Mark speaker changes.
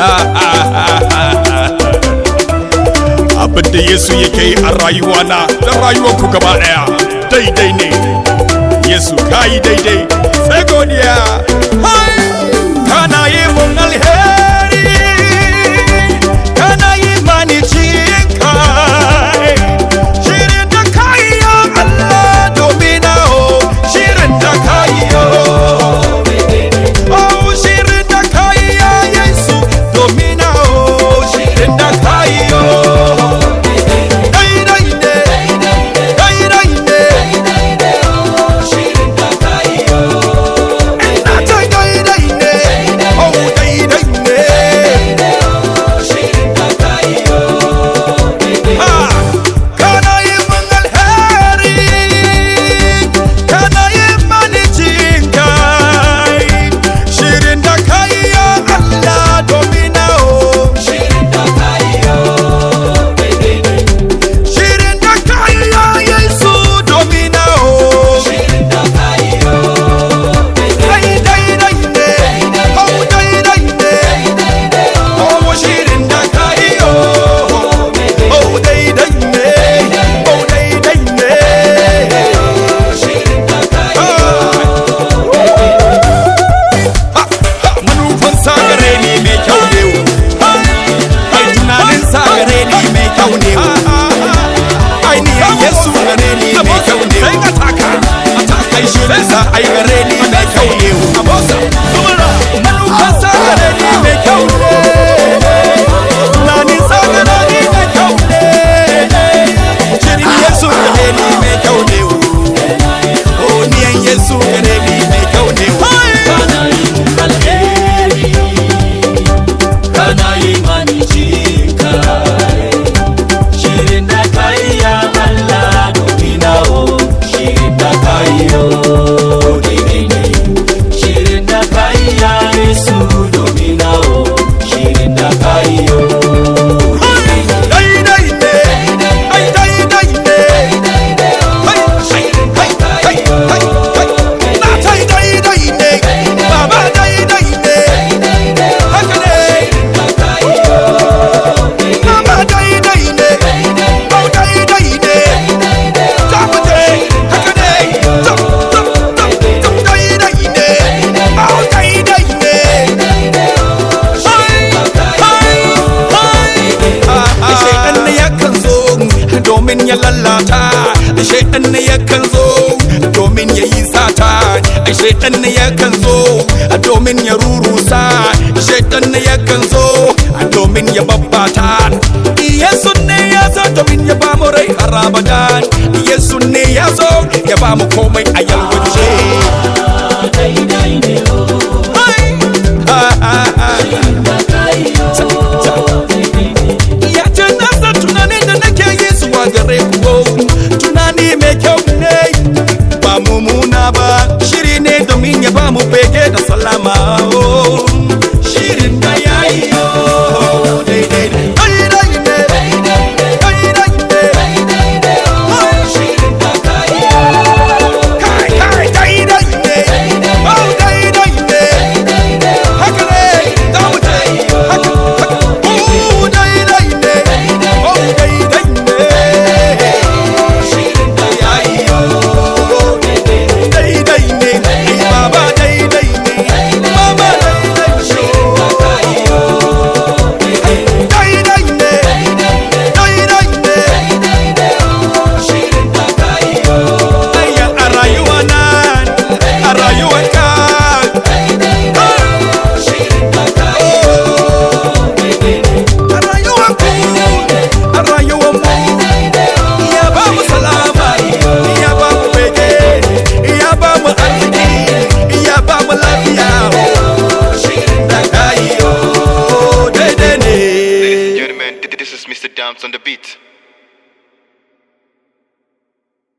Speaker 1: abin da yesu yake yi a rayuwa na da rayuwanku gaba daya daidai ne yesu kayi daidai sai godiya Hai! kana yi mun alheri kana yi mani jin kai shirin da kayi ya allah domin na o shirin da kayi yo Oh, shirin da kayi ya Yesu domin na o shirin da kayi yo. Daidai ne, daidai ne, ina ta daidai ne, oh daidai ne. Ah, kana yi min alheri, kana yi mani jin kai. Shirin da kayi ya Allah domin na o. Shirin da kayi ya Yesu domin na o. Ai daidai ne, oh daidai ne, oh shirin da kayi yo. Oh daidai ne, oh daidai ne. Ah. manufan sagare ni mai kyau ne ai tunanin sagare ni mai kyau ne ai ni yesu gare ni mai kyau ne ai shirin sa ai gare ni mai kyau ne manufan sagare ni mai kyau ne tunanin sagare ni mai kyau ne shirin yesu gare ni mai kyau ne oh niyan yesu gare ni mai kyau ne daidai ne ai daidai ne hai hai hai hai hai na tai daidai ne baba daidai ne haka ne mama daidai ne au daidai ne za mu je haka ne zam zam zam zam daidai ne au daidai ne shaidan ne yakan zo domin ya lalata shaidan ne yakan zo domin ya yi sata shaidan ne yakan zo domin ya rurusa shaidan ne yakan zo domin ya babbata yesu ne ya zo domin ya ba mu rai har abadan yesu ne ya zo ya ba mu komai a yau